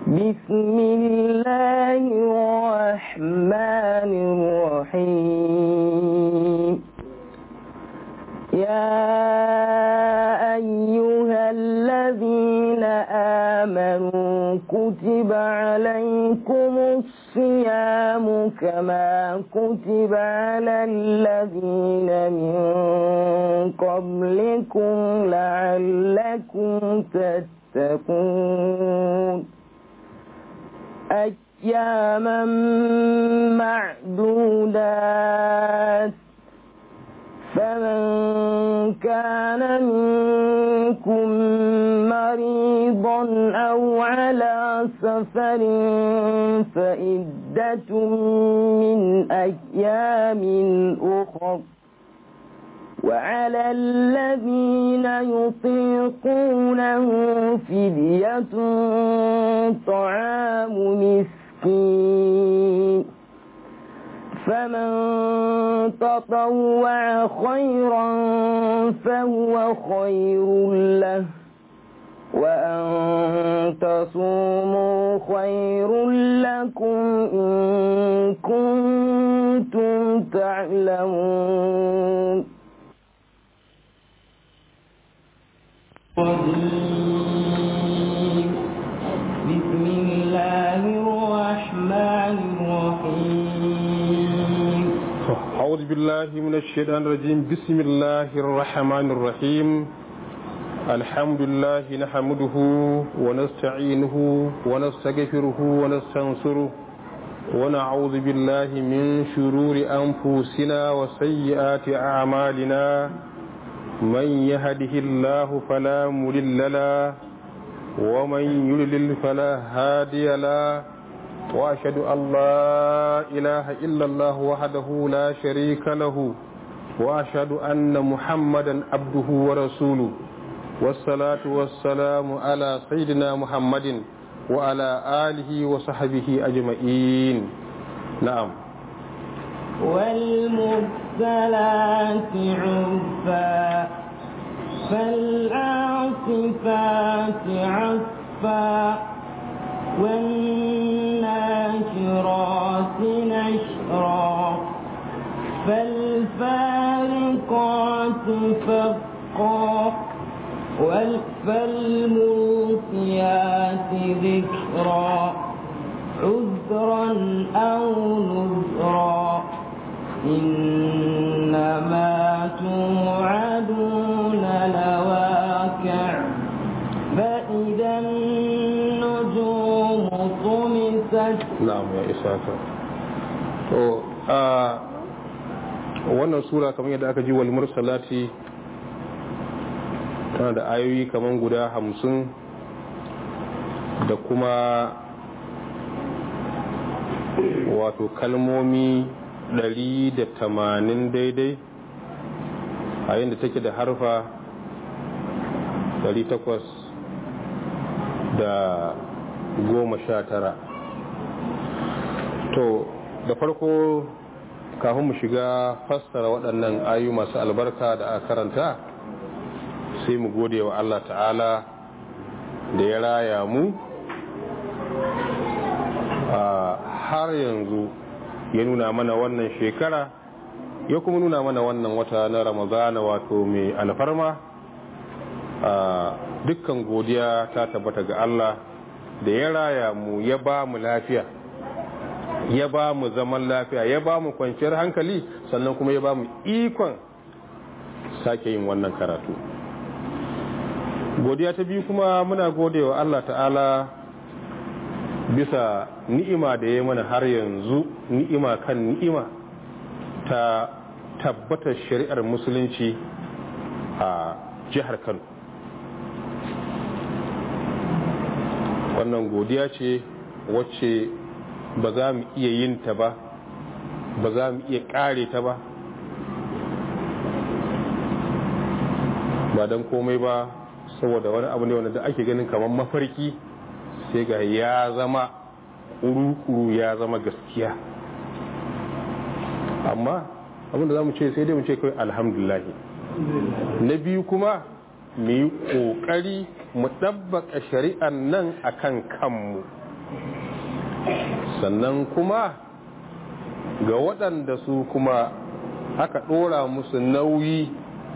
بسم الله الرحمن الرحيم يا أيها الذين آمنوا كتب عليكم الصيام كما كتب على الذين من قبلكم لعلكم تتقون أياما معدودات فمن كان منكم مريضا أو على سفر فإدة من أيام أخر وعلى الذين يطيقونه فدية طعام مسكين فمن تطوع خيرا فهو خير له وأن تصوموا خير لكم إن كنتم تعلمون بسم الله الرحمن الرحيم أعوذ بالله من الشيطان الرجيم بسم الله الرحمن الرحيم الحمد لله نحمده ونستعينه ونستغفره ونستنصره ونعوذ بالله من شرور أنفسنا وسيئات أعمالنا من يهده الله فلا مضل له ومن يضلل فلا هادي له واشهد ان لا اله الا الله وحده لا شريك له واشهد ان محمدا عبده ورسوله والصلاه والسلام على سيدنا محمد وعلى اله وصحبه اجمعين نعم والمرسلات عرفا فالعاصفات عصفا والناشرات نشرا فالفارقات فرقا فالملقيات ذكرا عذرا أو نذرا إنما توعدون لواقع فإذا النجوم طمست na'am ya isa ka to a wannan sura kamar yadda aka ji wal mursalati tana da ayoyi kamar guda hamsin da kuma wato kalmomi ɗari da tamanin daidai a yadda take da harfa ɗari takwas da goma sha tara to da farko kafin mu shiga fassara waɗannan ayu masu albarka da aka karanta sai mu gode wa Allah ta'ala da ya raya mu har yanzu ya nuna mana wannan shekara ya kuma nuna mana wannan wata na ramadana wato mai alfarma dukkan godiya ta tabbata ga Allah da ya raya mu ya ba mu lafiya ya ba mu zaman lafiya ya ba mu kwanciyar hankali sannan kuma ya ba mu ikon sake yin wannan karatu godiya ta biyu kuma muna gode wa Allah ta'ala bisa ni'ima da ya mana har yanzu ni'ima kan ni'ima ta tabbatar shari'ar musulunci a jihar kano wannan godiya ce wacce ba za mu iya yin ta ba ba za mu iya kare ta ba ba don komai ba saboda wani abu ne wanda da ake ganin kamar mafarki sai ga ya zama kuru-kuru ya zama gaskiya amma abinda za mu ce sai dai mu ce kawai alhamdulahi na biyu kuma mu yi ƙoƙari mu ɗabbaka shari'an nan a kan kanmu sannan kuma ga waɗanda su kuma aka ɗora musu nauyi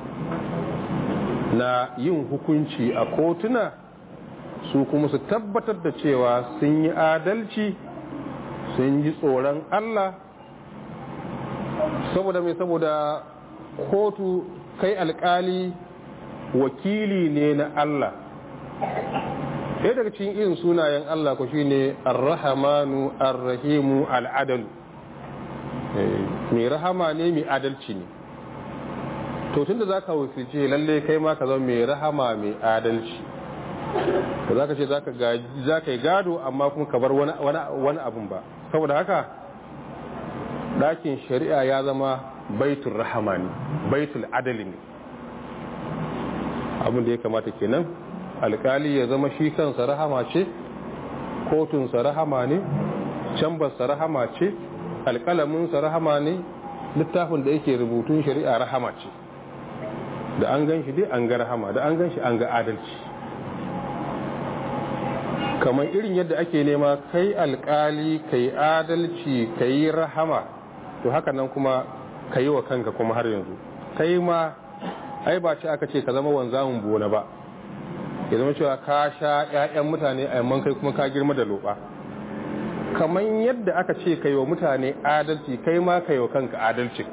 na yin hukunci a kotuna su kuma su tabbatar da cewa sun yi adalci sun ji tsoron Allah saboda mai saboda kotu kai alkali wakili ne na Allah ɗaya daga cikin irin sunayen Allah ku shine ar-rahamanu ar-rahimu al-adalu mai rahama ne mai adalci ne to tunda zaka wuce lalle kai ma ka zama mai rahama mai adalci ba za ka ce za ka yi gado amma kuma ka bar wani abun ba saboda haka ɗakin shari'a ya zama baitul rahama ne baitul adali ne abin da ya kamata kenan alkali ya zama shi kansa rahama ce kotunsa rahama ne cambarsa rahama ce alkalaminsa rahama ne littafin da yake rubutun shari'a rahama ce da an gan shi dai an ga rahama da an gan shi an ga adalci kamar irin yadda ake nema kai alkali kai adalci kai rahama to haka nan kuma ka yi wa kanka kuma har yanzu kai ma ai ba ce aka ce ka zama wanzamin bona ba ya zama cewa ka sha 'ya'yan mutane a yamman kai kuma ka girma da loba kamar yadda aka ce ka yi wa mutane adalci kai ma ka yi wa kanka adalci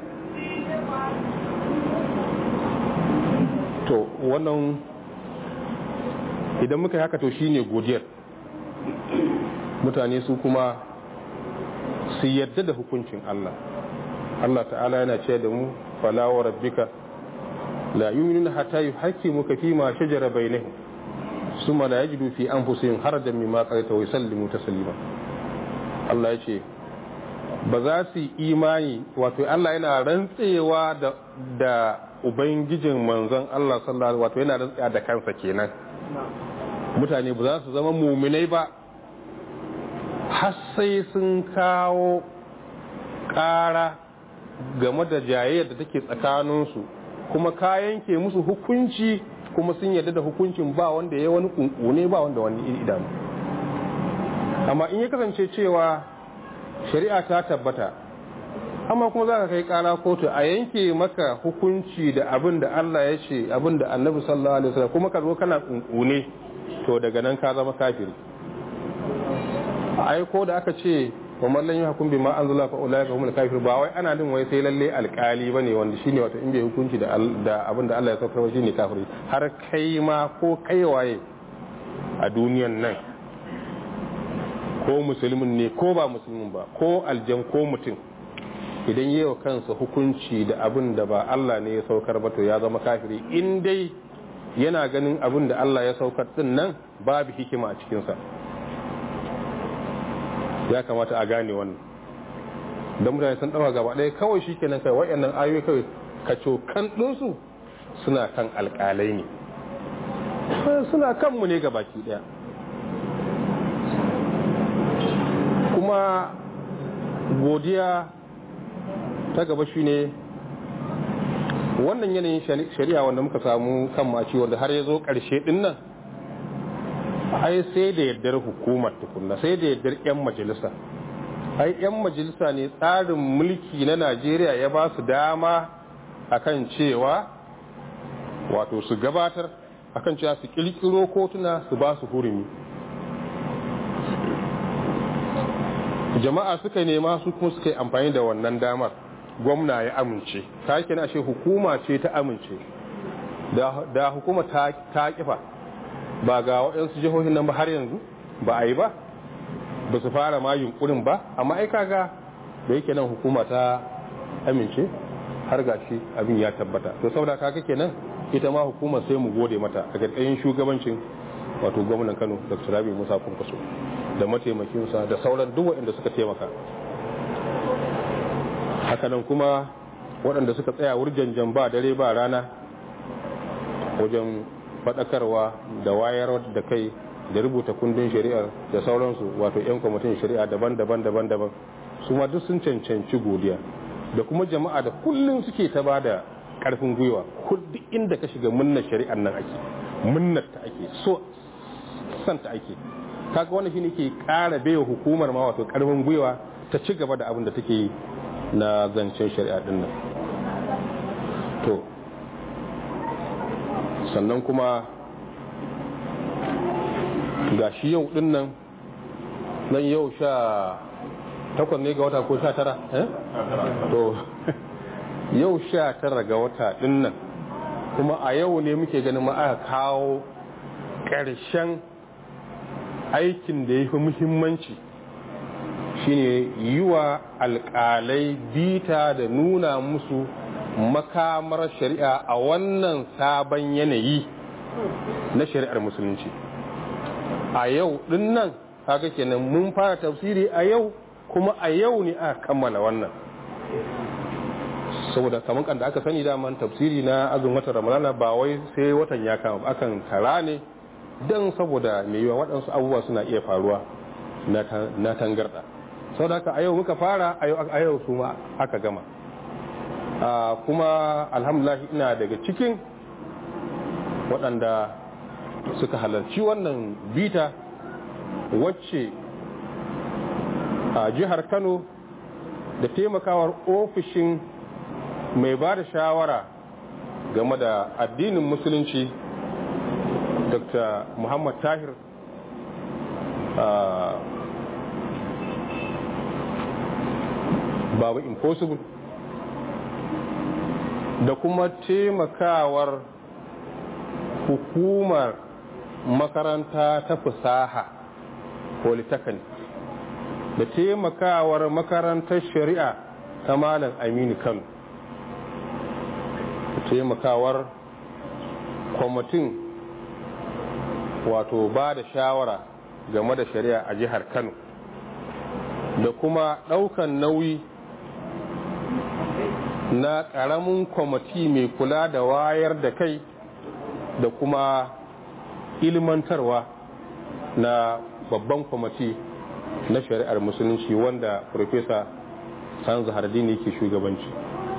to wannan idan muka yi haka to shine godiyar mutane su kuma su yadda da hukuncin Allah Allah ta'ala yana ce da mu fala wa rabbika la yu'minuna hatta yuhaqqimuka fi ma shajara bainahum summa la yajidu fi anfusihim harajan mimma qadaita wa yusallimu taslima Allah ya ce ba za su yi imani wato Allah yana rantsewa da da ubangijin manzon Allah sallallahu wato yana rantsewa da kansa kenan mutane ba za su zama muminai ba har sai sun kawo ƙara game da jayayyar da take tsakaninsu kuma ka yanke musu hukunci kuma sun yarda da hukuncin ba wanda ya wani kunkune ba wanda wani idanu amma in ya kasance cewa shari'a ta tabbata amma kuma za ka kai kara kotu a yanke maka hukunci da abin da Allah ya ce abin da annabi sallallahu alaihi wasallam kuma ka zo kana kunkune to daga nan ka zama kafiri ai ko da aka ce wa mallan yi hukum bima anzala fa ulai ka humul kafir ba wai ana din wai sai lalle alkali bane wanda shine wato in bai hukunci da da abin da Allah ya saukar shine kafiri har kai ma ko kai waye a duniyan nan ko musulmin ne ko ba musulmin ba ko aljan ko mutum idan yi wa kansa hukunci da abin da ba Allah ne ya saukar ba to ya zama kafiri in dai yana ganin abin da Allah ya saukar din nan babu hikima a cikinsa ya kamata a gane wannan don mutane sun ɗawa gaba ɗaya kawai shi kenan kai waɗannan ayoyi kawai kacokan ɗinsu suna kan alƙalai ne suna kanmu ne gabaki ɗaya kuma godiya ta gaba shi ne wannan yanayin shari'a wanda muka samu kan maci wanda har ya zo ƙarshe ɗin nan ai sai da yardar hukumar tukunna sai da yardar 'yan majalisa ai 'yan majalisa ne tsarin mulki na najeriya ya ba su dama akan cewa wato su gabatar akan cewa su kirkiro kotuna su ba su hurumi jama'a suka nema su kuma suka yi amfani da wannan damar gwamna ya amince ta yake na ashe hukuma ce ta amince da hukuma ta kifa ba ga waɗansu jihohin nan ba har yanzu ba a yi ba ba su fara ma yunkurin ba amma ai kaga da yake nan hukuma ta amince har ga shi abin ya tabbata to saboda kaga kenan ita ma hukumar sai mu gode mata a ƙarƙashin shugabancin wato gwamnan Kano Dr. Rabi Musa Kwankwaso da mataimakinsa da sauran duk waɗanda suka taimaka hakanan kuma waɗanda suka tsaya wurjanjan ba dare ba rana wajen faɗakarwa da wayar da kai da rubuta kundin shari'ar da sauransu wato 'yan kwamitin shari'a daban-daban daban-daban su ma duk sun cancanci godiya da kuma jama'a da kullum suke ta ba da ƙarfin gwiwa duk inda ka shiga munnar shari'ar nan ake munnar ta ake so san ta ake kaga wannan shine ke ƙara baiwa hukumar ma wato karfin gwiwa ta ci gaba da abin da take yi na zancen shari'a din nan to sannan kuma ga shi yau din nan nan yau sha takwas ne ga wata ko sha tara eh to yau sha tara ga wata din nan kuma a yau ne muke ganin ma aka kawo ƙarshen aikin da ya fi muhimmanci shine yi wa alƙalai bita da nuna musu makamar shari'a a wannan sabon yanayi na shari'ar musulunci a yau din nan haka kenan mun fara tafsiri a yau kuma a yau ne aka kammala wannan saboda kamar kan da aka sani daman tafsiri na azumin watan ramadana ba wai sai watan ya kama akan kara ne don saboda mai yiwa waɗansu abubuwa suna iya faruwa na tangarɗa sau da haka a yau muka fara a yau su ma aka gama kuma alhamdulillah ina daga cikin waɗanda suka halarci wannan bita wacce a jihar kano da taimakawar ofishin mai ba da shawara game da addinin musulunci dr muhammad tahir babu impossible da kuma taimakawar hukumar makaranta ta fasaha polytechnic da taimakawar makarantar shari'a ta malam aminu kano da taimakawar kwamitin wato ba da shawara game da shari'a a jihar kano da kuma ɗaukan nauyi na ƙaramin kwamiti mai kula da wayar da kai da kuma ilmantarwa na babban kwamiti na shari'ar musulunci wanda Profesa Sanzu Hardini ke shugabanci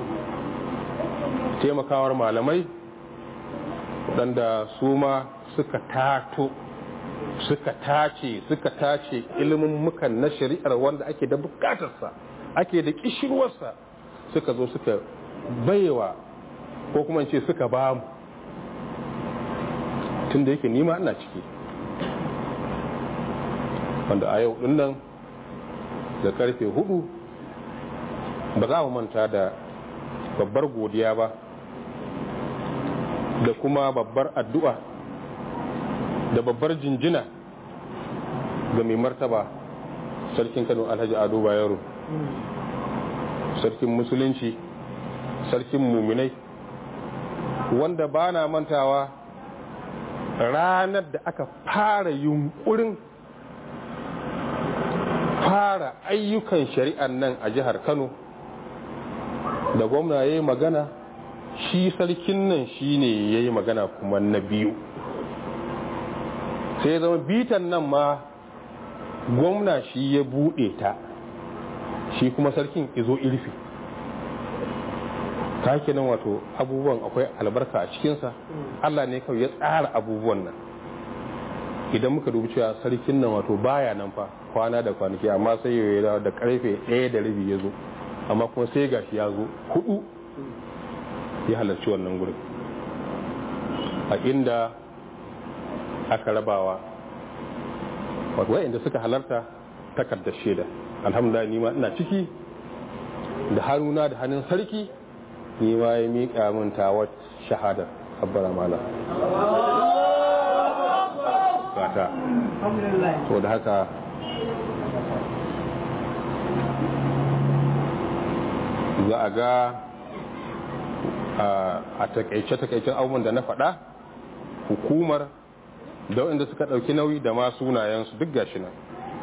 taimakawar malamai waɗanda su ma suka tato suka tace suka tace ilimin mukan na shari'ar wanda ake da bukatarsa ake da kishirwarsa suka zo suka baiwa ko kuma ce suka ba mu tun da yake nima ina ciki wanda a yau dinnan da karfe hudu ba za mu manta da babbar godiya ba da kuma babbar addu'a da babbar jinjina ga mai martaba sarkin kano alhaji ado bayero sarkin musulunci sarkin muminai wanda ba na mantawa ranar da aka fara yunkurin fara ayyukan shari'ar nan a jihar kano da gwamna ya yi magana shi sarkin nan shi ne ya yi magana kuma na biyu sai zama bitan nan ma gwamna shi ya buɗe ta shi kuma sarkin izo irfi ta nan wato abubuwan akwai albarka a cikinsa allah ne kawai ya tsara abubuwan nan idan muka dubi cewa sarkin nan wato baya nan fa kwana da kwanaki amma sai ya dawo da karfe ɗaya da rabi ya zo amma kuma sai gashi ya zo hudu ya halarci wannan gurin a inda aka rabawa wato wa'inda suka halarta takardar shaida alhamdulillah ni ma ina ciki da hannuna da hannun sarki ni ma ya miƙa min tawar shahadar abbara mala gata to da haka za a ga a takaice-takaicen abubuwan da na faɗa hukumar da waɗanda suka ɗauki nauyi da ma sunayensu duk gashi nan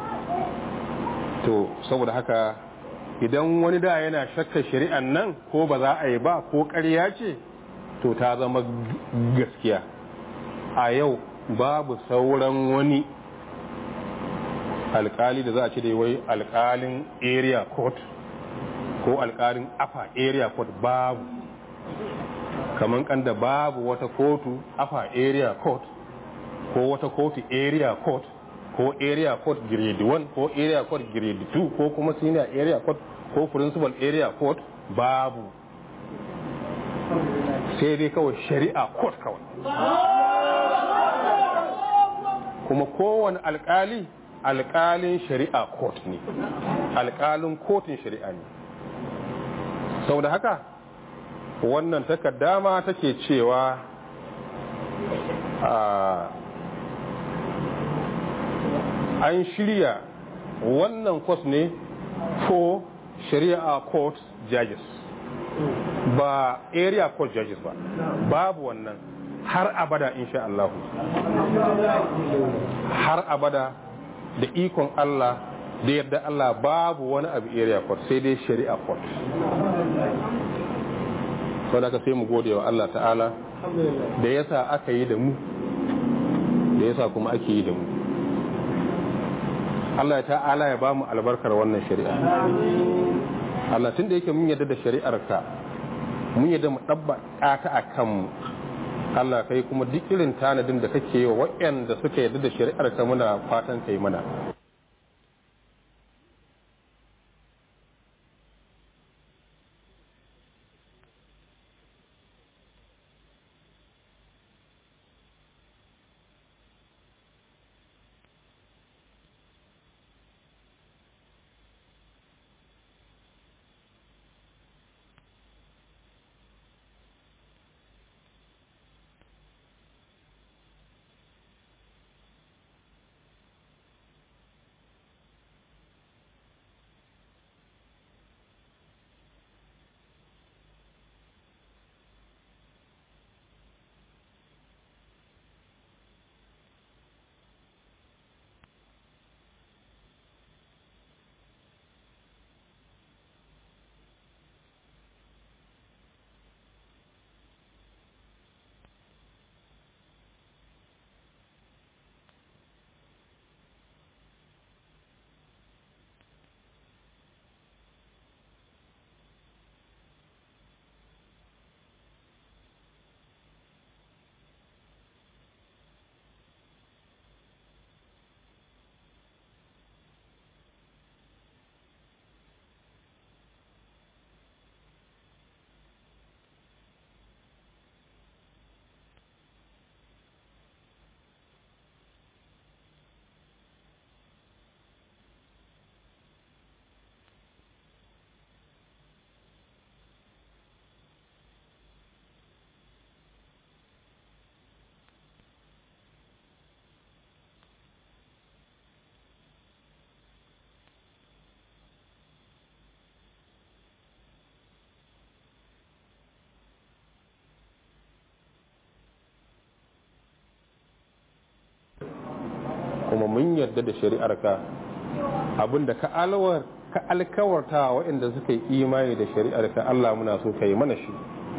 to saboda haka idan wani da yana shakka shari'an nan ko ba za a yi ba ko ƙarya ce to ta zama gaskiya a yau babu sauran wani alkali da za a ce da wai alkalin area court ko alkalin afa area court babu kamar kanda babu wata kotu afa area court ko wata kotu area court ko ko area court grade 1 ko area court grade 2 ko kuma senior area court ko principal area court babu sai dai kawai shari'a court kawai kuma kowane alkali alkalin shari'a court ne alkalin kotun shari'a ne sau da haka wannan takaddama take cewa an shirya wannan kwas ne for shari'a court judges ba area court judges ba babu wannan har abada insha Allah har abada da ikon Allah da yadda Allah babu wani abu area court sai dai shari'a court sau da ka sai mu gode wa Allah ta'ala da yasa aka yi da mu da yasa kuma ake yi da mu Allah ya ta'ala ya ba mu albarkar wannan shari'a Allah tun da yake mun yadda da shari'ar ka mun yadda mu ɗabba ta a kanmu Allah kai kuma duk irin tanadin da kake yi wa waɗanda suka yadda da shari'ar ka muna fatan kai mana kuma mun yarda da shari'arka abinda ka alwar ka alkawarta waɗanda suka yi imani da shari'arka Allah muna so ka yi mana shi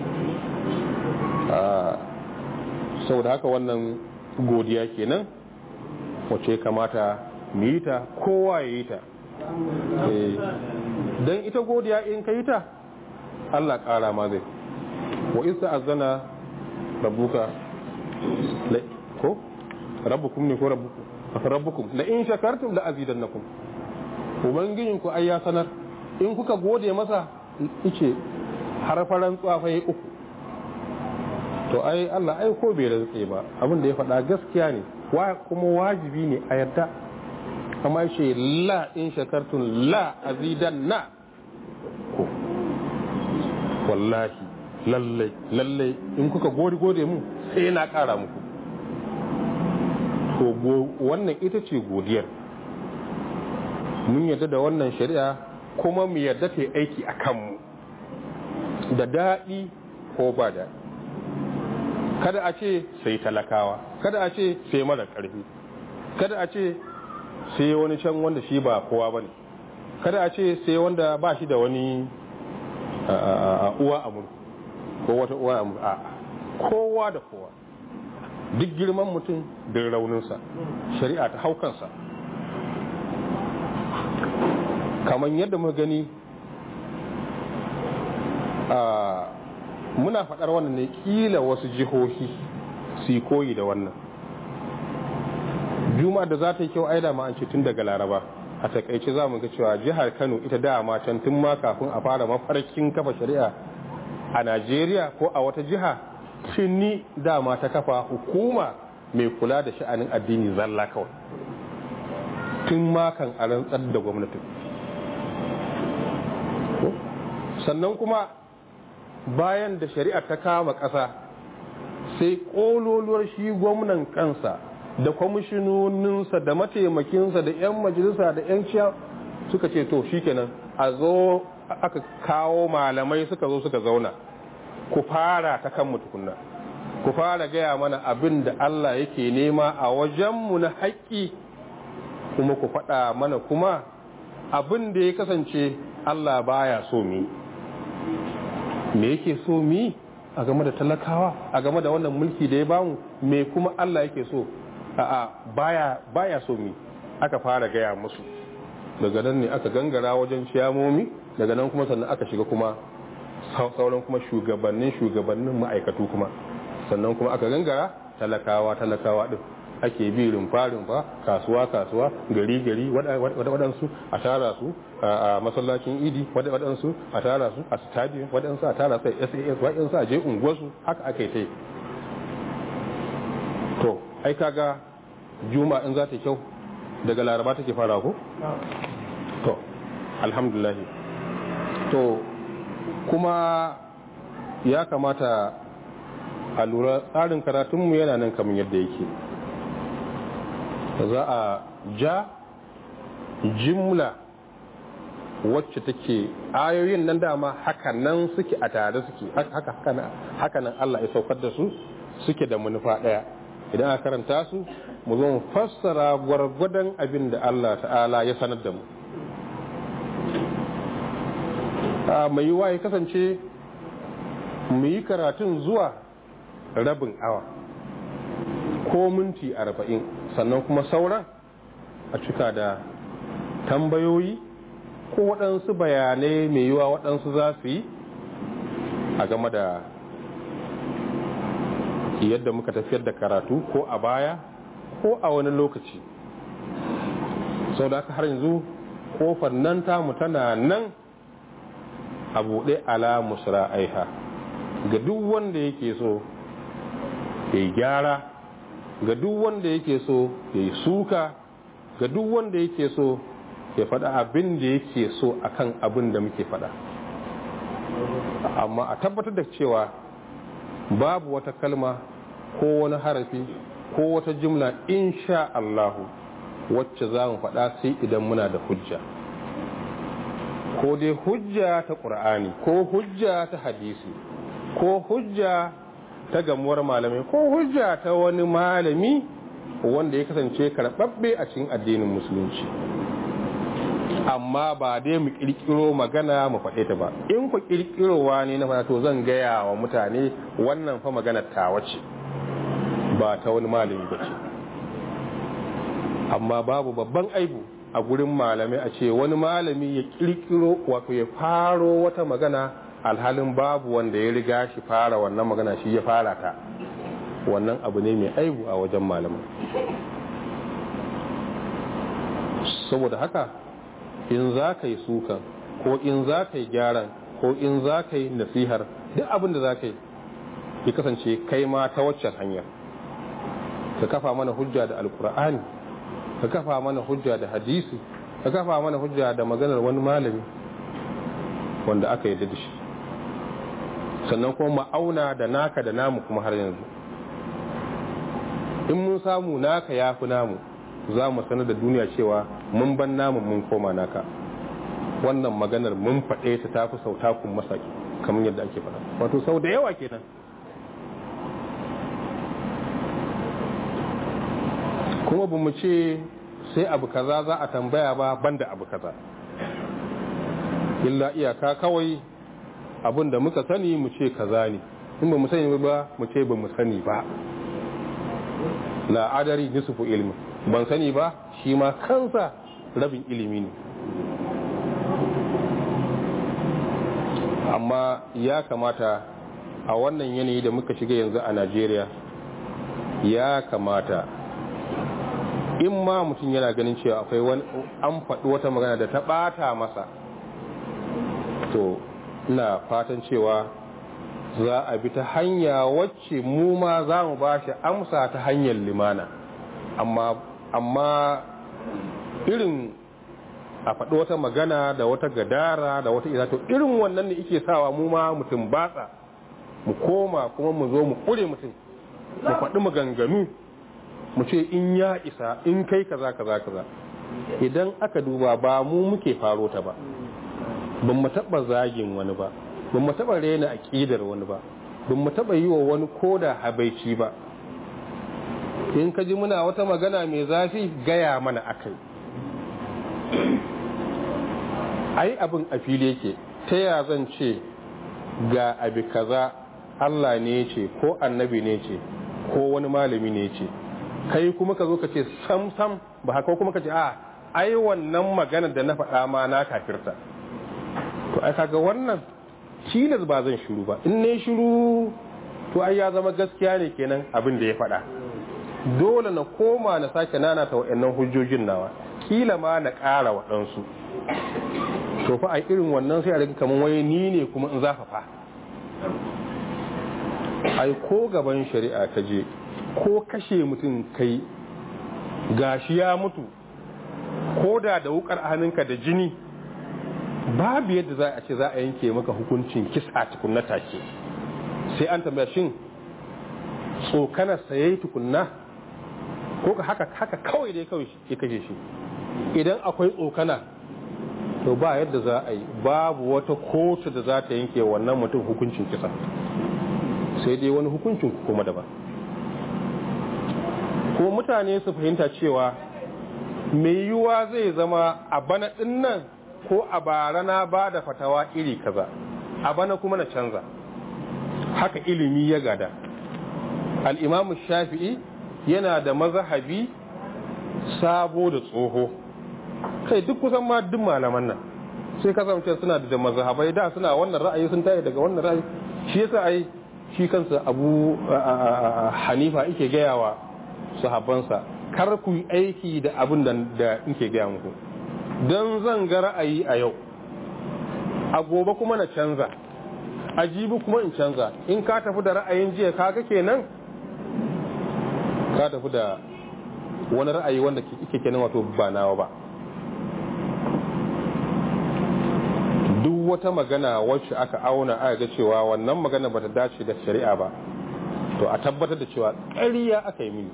saboda haka wannan godiya kenan wace kamata mu yi ta kowa ya yi ta don ita godiya in ka yi ta Allah ƙara ma zai wa isa azana rabbuka ko rabbukum ne ko rabbukum rabbukum la in shakartum la azidannakum ubangijin ku ai ya sanar in kuka gode masa ice harfaran tsafai uku to ai Allah ai ko bai rantse ba abin da ya faɗa gaskiya ne kuma wajibi ne a yarda amma ce la in shakartum la azidanna ko wallahi lallai lallai in kuka gode gode mu sai na ƙara muku to wannan ita ce godiyar mun yarda da wannan shari'a kuma mu yarda ta aiki a kanmu da daɗi ko ba daɗi kada a ce sai talakawa kada a ce sai mara ƙarfi kada a ce sai wani can wanda shi ba kowa ba ne kada a ce sai wanda ba shi da wani uwa amur ko wata uwa amur a kowa da kowa duk girman mutum da rauninsa shari'a ta haukansa kamar yadda muka gani a muna faɗar wannan ne kila wasu jihohi su koyi da wannan juma'a da za ta yi kyau aida ma an ce tun daga laraba a takaice za mu ga cewa jihar kano ita dama can tun ma kafin a fara mafarkin kafa shari'a a najeriya ko a wata jiha tuni dama ta kafa hukuma mai kula da sha'anin addini zalla kawai tun ma kan a rantsar da gwamnatin sannan kuma bayan da shari'a ta kama ƙasa sai ƙololuwar shi gwamnan kansa da kwamishinoninsa da mataimakinsa da 'yan majalisa da 'yan ciya suka ce to shikenan a zo aka kawo malamai suka zo suka zauna ku fara ta kan tukunna ku fara gaya mana abin da Allah yake nema a wajenmu na haƙƙi kuma ku faɗa mana kuma abin da ya kasance Allah baya so mi me yake so mi a game da talakawa a game da wannan mulki da ya bamu me kuma Allah yake so a'a baya baya so mi aka fara gaya musu daga nan ne aka gangara wajen ciyamomi daga nan kuma sannan aka shiga kuma sauran kuma shugabannin shugabannin ma'aikatu kuma sannan kuma aka gangara talakawa talakawa din ake bi rumfa rumfa kasuwa kasuwa gari gari waɗansu a tara su a masallacin idi waɗansu a tara su a stadium waɗansu a tara su a sas waɗansu a je unguwarsu haka aka yi ta to ai kaga juma in za ta kyau daga laraba take fara ko to alhamdulillah to kuma ya kamata a lura tsarin karatunmu yana nan kamar yadda yake za a ja jimla wacce take ayoyin nan dama hakanan suke a tare suke hakanan Allah ya saukar da su suke da manufa daya idan aka karanta su mu zo mu fassara gwargwadon abin da Allah ta'ala ya sanar da mu mai yiwa ya kasance mu yi karatun zuwa rabin awa ko minti arba'in sannan kuma sauran a cika da tambayoyi ko waɗansu bayanai mai yiwa waɗansu za su yi a game da yadda muka tafiyar da karatu ko a baya ko a wani lokaci sau da aka har yanzu kofar nan tamu tana nan a buɗe ala musra aiha ga duk wanda yake so ya yi gyara ga duk wanda yake so ya yi suka ga duk wanda yake so ya faɗa abin da yake so akan abin da muke faɗa amma a tabbatar da cewa babu wata kalma ko wani harafi ko wata jimla insha Allahu wacce za mu faɗa sai idan muna da hujja ko dai hujja ta ƙur'ani ko hujja ta hadisi ko hujja ta gamuwar malamai ko hujja ta wani malami wanda ya kasance karɓaɓɓe a cikin addinin musulunci amma ba dai mu ƙirƙiro magana mu faɗe ta ba in ku ƙirƙirowa ne na faɗa to zan gaya wa mutane wannan fa maganar tawa ce ba ta wani malami ba ce amma babu babban aibu a gurin malamai a ce wani malami ya kirkiro wato ya faro wata magana alhalin babu wanda ya riga shi fara wannan magana shi ya fara ta wannan abu ne mai aibu a wajen malamai saboda haka in za ka yi sukan ko in za ka yi gyaran ko in za ka yi nasihar duk abin da za ka yi ya kasance kai ma ta waccan hanyar ka kafa mana hujja da alkur'ani ka kafa mana hujja da hadisi ka kafa mana hujja da maganar wani malami wanda aka yi da shi sannan kuma ma'auna da naka da namu kuma har yanzu in mun samu naka ya fi namu za mu sanar da duniya cewa mun ban namu mun koma naka wannan maganar mun faɗe ta tafi sau takun masaki kamar yadda ake faɗa wato sau da yawa kenan kuma ba mu ce sai abu kaza za a tambaya ba banda abu kaza illa iyaka kawai abin da muka sani mu ce kaza ne in ba mu sani ba mu ce ba mu sani ba la'adari nisfu ilmi ban sani ba shi ma kansa rabin ilimi ne amma ya kamata a wannan yanayi da muka shiga yanzu a najeriya ya kamata in ma mutum yana ganin cewa akwai wani an faɗi wata magana da ta ɓata masa to ina fatan cewa za a bi ta hanya wacce mu ma za mu ba shi amsa ta hanyar limana amma amma irin a faɗi wata magana da wata gadara da wata ina to irin wannan ne ike sawa mu ma mutum batsa mu koma kuma mu zo mu ƙure mutum mu faɗi maganganu mu ce in ya isa in kai kaza kaza kaza idan aka duba ba mu muke faro ta ba ban mu taɓa zagin wani ba ban mu taɓa rena aƙidar wani ba ban mu taɓa yi wa wani koda habaici ba in ka ji muna wata magana mai zafi gaya mana akai ai abin a fili yake ta ya zan ce ga abi kaza Allah ne ce ko annabi ne ce ko wani malami ne ce kai kuma ka zo ka ce sam sam ba haka kuma ka ce a ai wannan magana da na faɗa ma na kafirta to ai kaga wannan tilas ba zan shiru ba in ne shiru to ai ya zama gaskiya ne kenan abin da ya faɗa dole na koma na sake nana ta wa'annan hujjojin nawa kila ma na ƙara waɗansu to fa a irin wannan sai a riga kamar wai ni ne kuma in zafafa ai ko gaban shari'a ka je ko kashe mutum kai gashi ya mutu ko da da wukar a hannunka da jini babu yadda za a ce za a yanke maka hukuncin kisa tukunna take sai an tambaya shin tsokanar saye tukunna ko ka haka haka kawai dai kawai ya kashe shi idan akwai tsokana to ba yadda za a yi babu wata kotu da za ta yanke wannan mutum hukuncin kisa sai dai wani hukuncin kuma daban ko mutane su fahimta cewa mai yiwuwa zai zama a bana dinnan ko a bara na ba da fatawa iri kaza a bana kuma na canza haka ilimi ya gada al'imamu shafi'i yana da mazahabi sabo da tsoho kai duk kusan ma duk malaman nan sai kasance suna da mazhabai da suna wannan ra'ayi sun tayi daga wannan ra'ayi shi yasa ai shi kansa abu hanifa yake gaya wa sahabbansa kar ku yi aiki da abin da da yake gaya muku don zan ga ra'ayi a yau a gobe kuma na canza a jibi kuma in canza in ka tafi da ra'ayin jiya kaga kenan ka tafi da wani ra'ayi wanda ke kenan wato ba nawa ba duk wata magana wacce aka auna aka ga cewa wannan magana bata dace da shari'a ba to a tabbatar da cewa ƙarya aka yi mini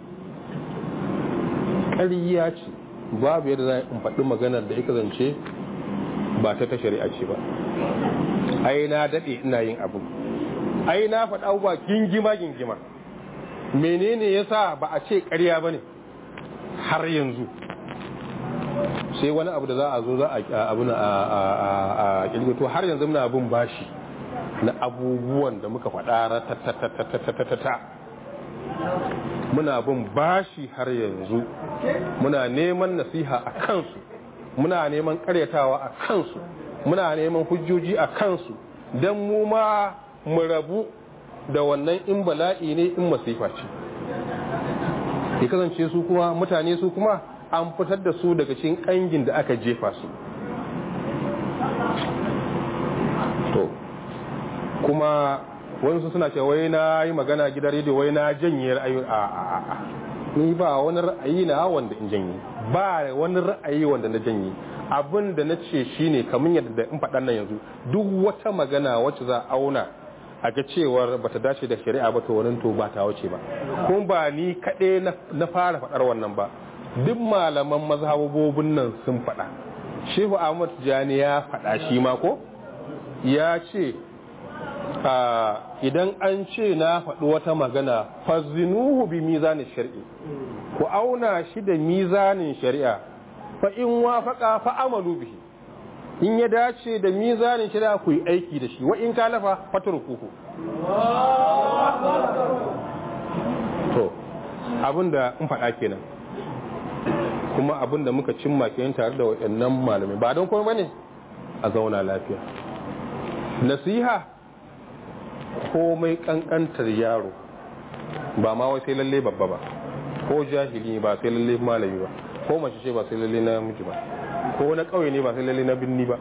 ƙarya ce babu yadda za in faɗi maganar da ika zance ba ta ta shari'a ce ba ai na daɗe ina yin abu ai na faɗa abubuwa gingima gingima menene yasa ba a ce ƙarya ba ne har yanzu sai wani abu da za a zo za a abu na a kilgito har yanzu muna abin bashi na abubuwan da muka faɗa ratatatatata muna bin bashi har yanzu muna neman nasiha a kansu muna neman karyatawa a kansu muna neman hujjoji a kansu don mu ma mu rabu da wannan in bala'i ne in masifa ce ya kasance su kuma mutane su kuma an fitar da su daga cikin kangin da aka jefa su to kuma wani suna ce wai na yi magana gidan rediyo wai na janye ra'ayi a a a ni ba wani ra'ayi na wanda in janye ba wani ra'ayi wanda na janye abin da na ce shine kamar yadda in faɗan nan yanzu duk wata magana wacce za a auna a ga cewar bata dace da shari'a ba to wannan to ba ta wuce ba kuma ba ni kaɗai na fara faɗar wannan ba duk malaman mazhabobin nan sun faɗa shehu ahmad jani ya faɗa shi ma ko ya ce idan an ce na faɗi wata magana fazinuhu bi mizanin shari'i ku auna shi da mizanin shari'a fa in wafaqa fa amalu bihi in ya dace da mizanin shari'a ku yi aiki da shi wa in kalafa fatrukuhu to abinda in faɗa kenan kuma abinda muka cimma kenan tare da waɗannan malamai ba don kuma bane a zauna lafiya nasiha komai kankantar yaro ba ma wai sai lalle babba ba ko jahili ba sai lalle malami ba ko mace ce ba sai lalle na miji ba ko na kauye ne ba sai lalle na binni ba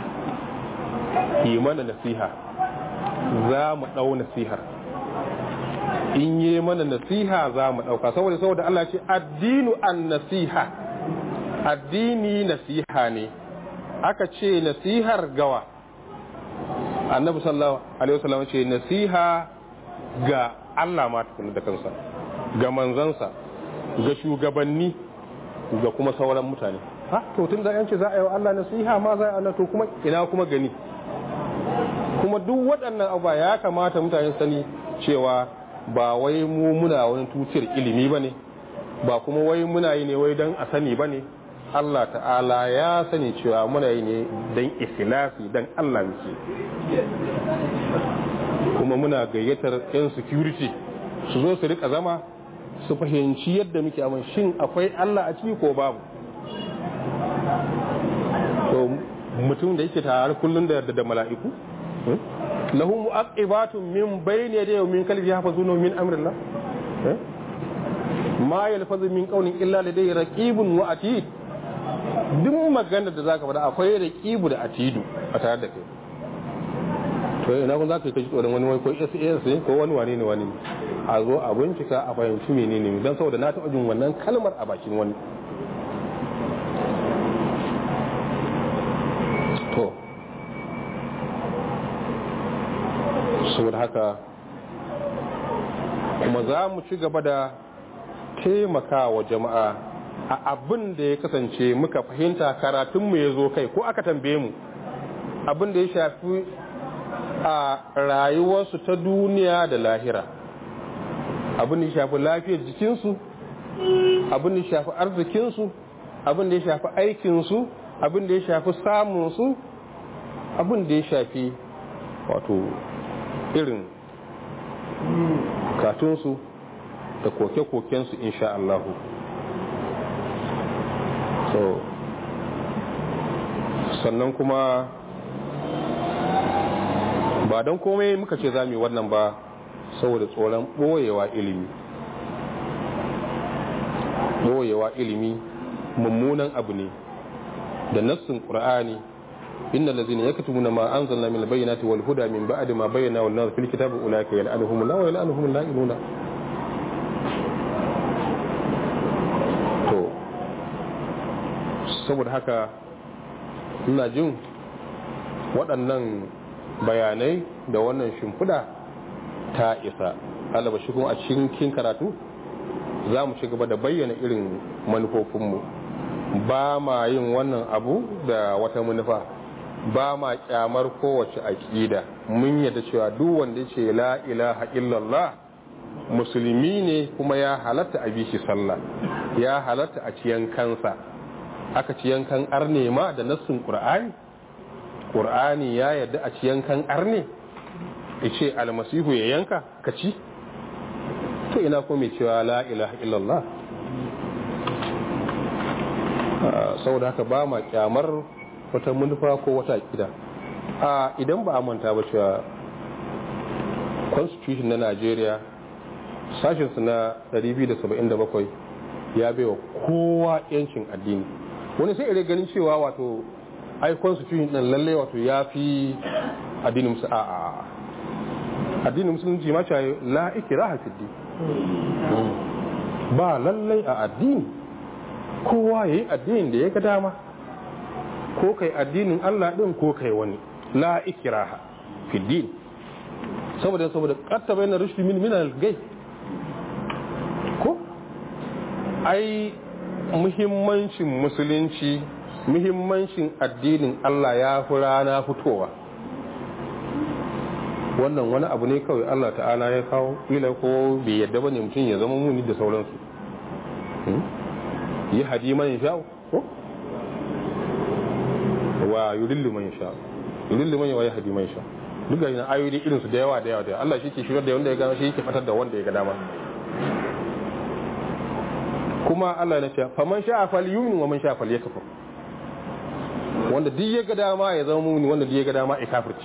yi mana nasiha za mu ɗau nasihar in yi mana nasiha za mu ɗauka saboda saboda Allah ce addinu an nasiha addini nasiha ne aka ce nasihar gawa annabi sallallahu alaihi wasallam ce nasiha ga Allah ma tukuna da kansa ga manzansa ga shugabanni ga kuma sauran mutane ha to tun da yanci za a yi wa Allah nasiha ma za a yi to kuma ina kuma gani kuma duk waɗannan abuwa ya kamata mutane sani cewa ba wai mu muna wani tutiyar ilimi ba ne ba kuma wai muna yi ne wai don a sani ba ne Allah ta'ala ya sani cewa muna yi ne don ikhlasi don Allah muke kuma muna gayyatar 'yan security su zo su rika zama su fahimci yadda muke amma shin akwai Allah a ciki ko babu to mutum da yake tare kullum da da mala'iku lahu mu'aqibatun min bayni yadayhi min kalbi yahfazuna min amrillah ma yalfazu min qawlin illa ladayhi raqibun wa atid duk maganar da zaka faɗa akwai raqibu da atidu a tare da kai to ina kun zaka kai tsoron wani wai ko SAS ne ko wani wane ne wani a zo a bincika a fahimci menene dan saboda na taɓa jin wannan kalmar a bakin wani to saboda haka kuma za mu ci gaba da taimaka wa jama'a a abin da ya kasance muka fahimta karatunmu ya zo kai ko aka tambaye mu abin da ya shafi a rayuwarsu ta duniya da lahira abin da ya shafi lafiyar jikinsu abin da ya shafi arzikinsu abin da ya shafi aikinsu abin da ya shafi samunsu abin da ya shafi wato irin katunsu da koke-kokensu insha Allahu so sannan kuma ba don komai muka ce za mu yi wannan ba saboda tsoron ɓoyewa ilimi ɓoyewa ilimi mummunan abu ne da nassin ƙur'ani inna lazina yaktumuna ma anzalna min albayyinati wal huda min ba'di ma bayyana wal nar fil kitabi ulaika yal'anuhum la wa yal'anuhum la'inuna to saboda haka ina jin waɗannan bayanai da wannan shimfiɗa ta isa alaba shi kuma a cikin karatu za mu ci gaba da bayyana irin manufofinmu ba ma yin wannan abu da wata manufa ba ma kyamar kowace aƙida mun yadda cewa duk wanda ce la ilaha illallah musulmi ne kuma ya halatta a bishi sallah ya halatta a ciyan kansa aka ciyan kan arne ma da nassin qur'ani qur'ani ya yadda a ciyan kan arne yace almasihu ya yanka ka ci to ina ko mai cewa la ilaha illallah saboda haka ba ma kyamar wata manufa ko wata akida a idan ba a manta ba cewa constitution na Najeriya sashinsu na 277 ya baiwa kowa yancin addini wani sai ire ganin cewa wato ai constitution din lalle wato ya fi addinin musu a addinin musulunci ma cewa la ikraha fi din ba lallai a addini kowa yayi addinin da ya ga dama ko kai addinin Allah din ko kai wani la ikraha fi din saboda saboda qatta bayna rushdi min min al-gay ko ai muhimmancin musulunci muhimmancin addinin Allah ya fi rana fitowa wannan wani abu ne kawai Allah ta'ala ya kawo ila ko bai yadda bane mutum ya zama muni da sauransu yi hadi man sha ko wa yudillu man sha yudillu man wa yahdi man sha duk ga ina ayoyi irin su da yawa da yawa da Allah shi ke shigar da wanda ya gama shi yake fatar da wanda ya ga dama kuma Allah ya ce faman sha'a falyumin wa man sha'a falyakfur wanda duk ya ga dama ya zama muni wanda duk ya ga dama ya kafirci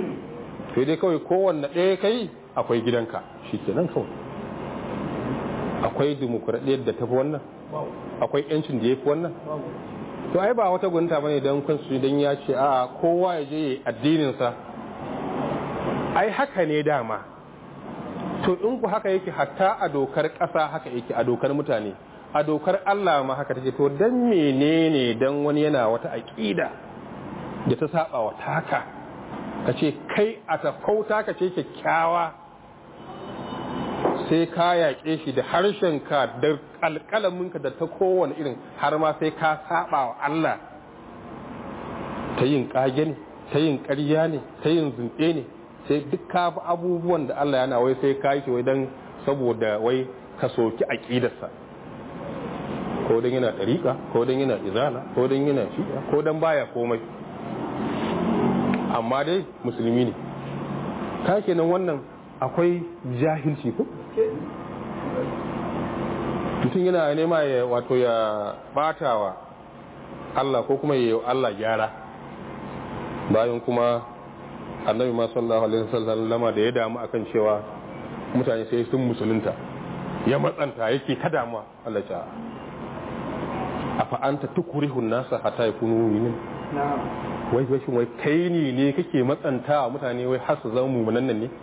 sai dai kawai kowanne ɗaya kai akwai gidanka shikenan kawai akwai dimokuraɗiyyar da tafi wannan akwai yancin da ya fi wannan to ai ba wata gwamnati bane don kansu don ya ce a kowa ya je addininsa ai haka ne dama to in ku haka yake hatta a dokar ƙasa haka yake a dokar mutane a dokar Allah ma haka take to dan menene dan wani yana wata aƙida da ta saba wa taka ka ce kai a tafauta ka ce kyakkyawa sai ka yaƙe shi da harshenka da alƙalaminka da ta kowane irin har ma sai ka saba wa Allah ta yin ƙage ne ta yin ƙarya ne ta yin zunɗe ne sai duk ka bi abubuwan da Allah yana wai sai ka yi wai don saboda wai ka soki aƙidarsa ko don yana ɗariƙa ko don yana izala ko don yana shi'a ko don baya komai amma dai musulmi ne ka kenan wannan akwai jahilci ko mutum yana nema ya wato ya batawa Allah ko kuma ya Allah gyara bayan kuma annabi ma sallallahu alaihi wasallam lama da ya damu akan cewa mutane sai sun musulunta ya matsanta yake ta damuwa Allah ya afa anta tukrihu nasa hatta yakunu mu'minin wai wai shin wai kai ne ne kake matsantawa mutane wai har su zama mu'minan nan ne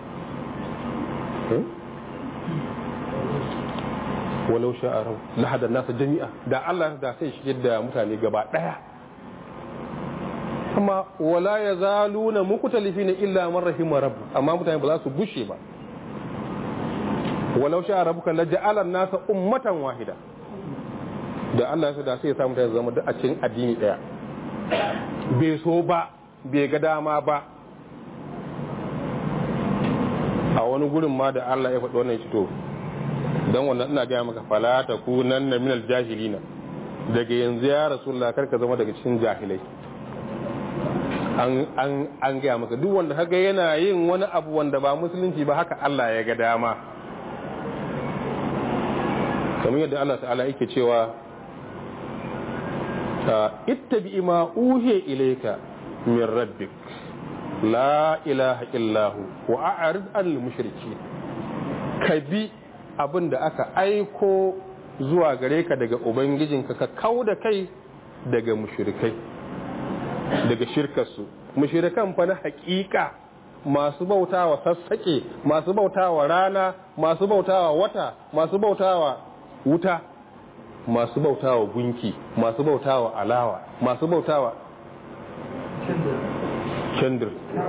walau sha'a rau lahadar nasa jami'a da Allah da sai shi da mutane gaba daya amma wala ya zaluna mukutalifina illa man rahima rabb amma mutane ba za su bushe ba walau sha'a rabbuka la ja'ala nasa ummatan wahida da Allah ya da sai ya sa mutane zama duk a cikin addini daya bai so ba bai ga dama ba a wani gurin ma da Allah ya faɗi wannan ya to don wannan ina gaya maka fala ta kunan na minal jahilina daga yanzu ya rasulullah kar ka zama daga cikin jahilai an an an gaya maka duk wanda kaga yana yin wani abu wanda ba musulunci ba haka Allah ya ga dama kamar yadda Allah ta'ala yake cewa ittabi ma uhiya ilayka min rabbik la ilaha illahu wa a'rid al mushriki ka bi abin da aka aiko zuwa gare ka daga ubangijinka ka kau da kai daga mushrikai daga shirkarsu mushrikan fa na hakika masu bautawa sassaƙe masu bautawa rana masu bautawa wata masu bautawa wuta masu bautawa gunki masu bautawa alawa masu bautawa kendir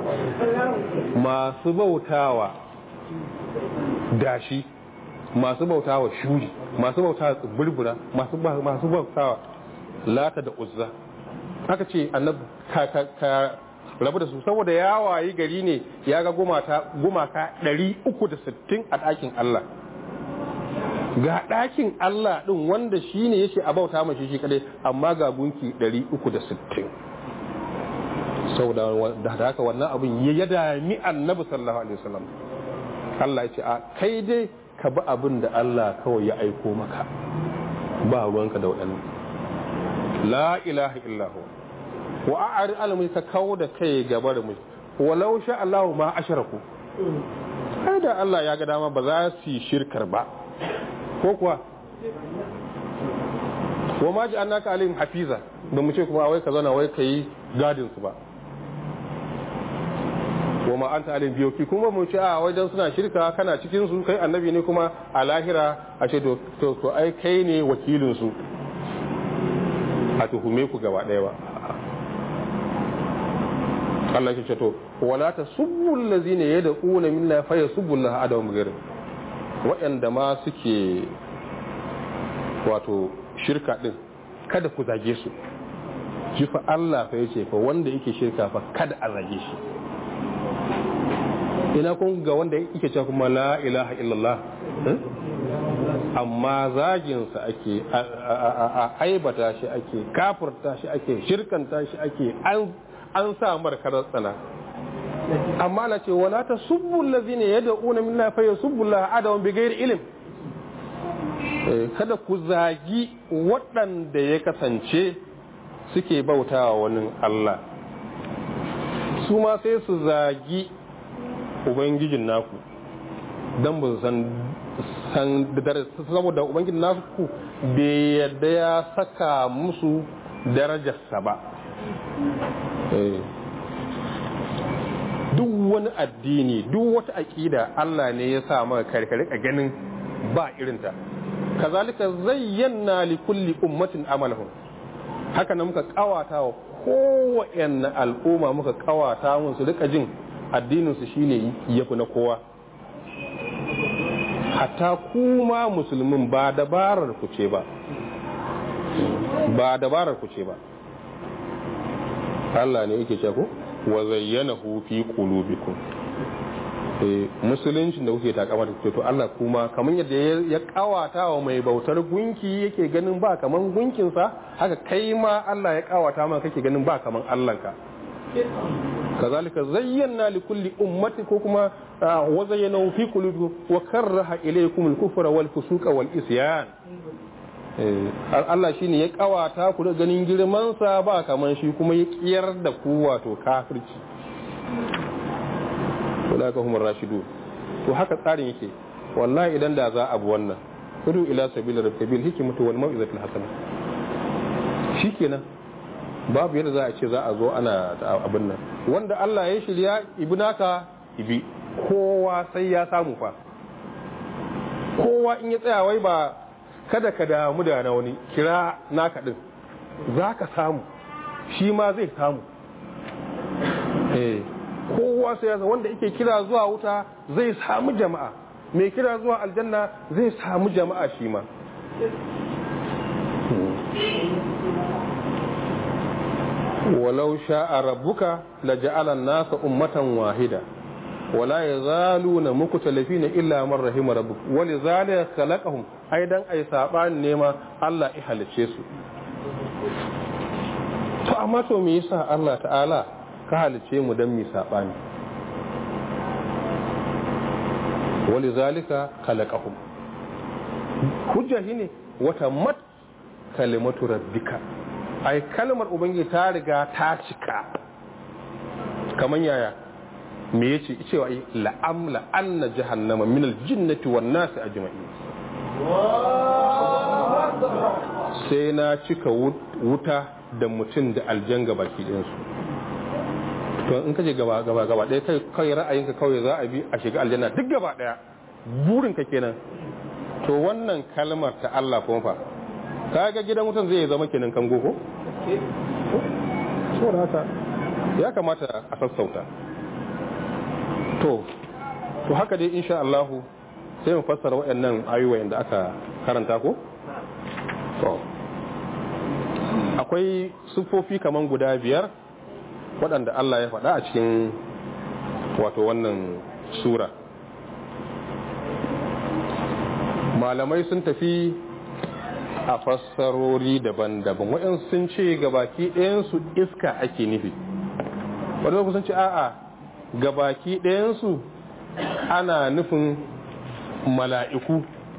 masu bautawa dashi masu bautawa shuri masu bautawa tsibirbura masu bautawa lata da uzza aka ce annabi ka rabu da su saboda ya wayi gari ne ya ga gumaka 360 a ɗakin Allah ga ɗakin Allah ɗin wanda shi ne yake a bauta mashi shi kadai amma ga gunki 360 saboda da haka wannan abin ya dami annabi sallallahu alaihi wasallam Allah ya ce a kai dai ka bi abin da Allah kawai ya aiko maka ba ruwanka da waɗannan la ilaha illahu wa a'ari alamai ka kawo da kai gaba da mai walau sha Allah ma asharaku ai da Allah ya ga dama ba za su yi shirkar ba ko kuwa wa ma ji annaka alim hafiza ba mu ce kuma wai ka zauna wai ka yi gadin su ba wa ma anta alim biyoki kuma mu ce a wajen suna shirka kana cikin su kai annabi ne kuma a lahira a ce to to ai kai ne wakilin su a tuhume ku gaba ɗaya ba Allah ya ce to wala ta subbul ladzina yad'una min la fa yasubbu Allah adam ghair waɗanda ma suke wato shirka din kada ku zage su shi fa Allah fa yace fa wanda yake shirka fa kada a zage shi ina kun ga wanda yake cewa kuma la ilaha illallah amma zaginsa ake a aibata shi ake kafurta shi ake shirkanta shi ake an sa markarar tsana amma na ce wala ta subbu allazina yad'una min la fa yasubbu Allah adawan bi ghairi ilm kada ku zagi waɗanda ya kasance suke bautawa wani Allah su ma sai su zagi ubangijin naku don ba su san san saboda ubangiji nasu ku bai yadda ya saka musu darajarsa ba duk wani addini duk wata aƙida Allah ne ya sa maka karkare a ganin ba irinta kazalika zayyana li kulli ummatin amalahum haka nan muka kawata wa kowanne al'umma muka kawata mun su rika jin addinin su shine yafi na kowa hatta kuma musulmin ba dabarar ku ce ba ba dabarar ku ce ba Allah ne yake ce ku wa zayyanahu fi qulubikum eh musulunci da kuke takama da to Allah kuma kamar yadda ya kawata wa mai bautar gunki yake ganin ba kaman gunkin sa haka kai ma Allah ya kawata maka kake ganin ba kaman Allah ka kazalika zayyana li kulli ummati ko kuma wa zayyana fi qulubikum wa karaha ilaykum al-kufra wal fusuqa wal isyan Allah shine ya kawata ku da ganin girman sa ba kaman shi kuma ya kiyar da ku wato kafirci ulaika humur rashidu to haka tsarin yake wallahi idan da za a bi wannan kudu ila sabil rabbil hikmatu wal mau'izatil hasana shikenan babu yadda za a ce za a zo ana abin nan wanda Allah ya shirya ibnaka ibi kowa sai ya samu fa kowa in ya tsaya wai ba kada ka damu da na wani kira naka din za ka samu shi ma zai samu eh kowa sai ya wanda yake kira zuwa wuta zai samu jama'a mai kira zuwa aljanna zai samu jama'a shi ma walau sha'a rabbuka la ja'ala an-nasa ummatan wahida wala yazaluna mukhtalifina illa man rahima rabbuk walizalika khalaqahum aidan ay saban nema Allah ya halice su to amma to me yasa Allah ta'ala ka halice mu dan mi sabani walizalika khalaqahum hujja shine wata mat kalimatu rabbika ai kalmar ubangiji ta riga ta cika kaman yaya me yace cewa ai la'amla anna jahannama min aljinnati wan nasi ajma'in sai na cika wuta da mutum da aljan baki ɗin su to in kaje gaba gaba gaba ɗaya kai kai ra'ayinka kawai za a bi a shiga aljanna duk gaba ɗaya burin ka kenan to wannan kalmar ta Allah kuma fa kaga gidan wutan zai zama kenan kango ko so haka ya kamata a sassauta to to haka dai insha Allah sai mu fassara waɗannan ayoyin da aka karanta ko to akwai sufofi kaman guda biyar waɗanda Allah ya faɗa a cikin wato wannan sura malamai sun tafi a fassarori daban-daban waɗansu sun ce gabaki ɗayansu iska ake nufi waɗansu sun ce a'a gabaki ɗayansu ana nufin mala'iku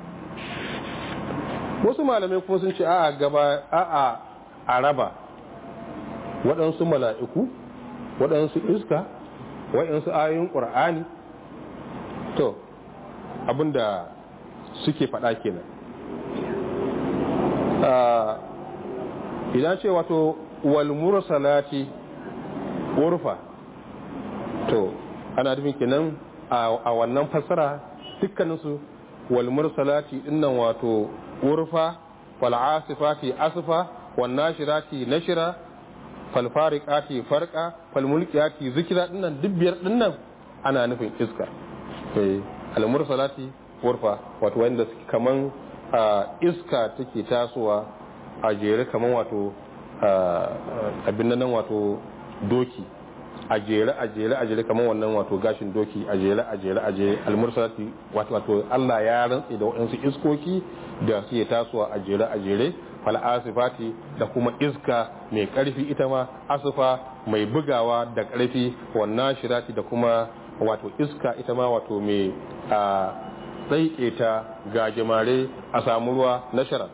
wasu malamai kuma sun ce a'a gaba a'a araba waɗansu mala'iku waɗansu iska waɗansu ayoyin ƙur'ani to abinda suke faɗa kenan idan ce wato walmur salati urfa to ana nufin kenan a wannan fassara dukkaninsu walmur salati dinnan wato urfa fal'asifati asfa wannashirati nashira falfariqati farqa falmulkiyati zikira dinnan dubbiyar dinnan ana nufin iska eh almursalati urfa wato wanda kaman iska take tasowa a jere kaman wato abin nan wato doki a jere a jere a jere kaman wannan wato gashin doki a jere a jere a jere almursalati wato wato Allah ya rantsi da waɗansu iskoki da suke tasowa a jere a jere fal asifati da kuma iska mai karfi ita ma asufa mai bugawa da karfi wannan shirati da kuma wato iska ita ma wato mai a tsaike ta gajimare a samu ruwa na shara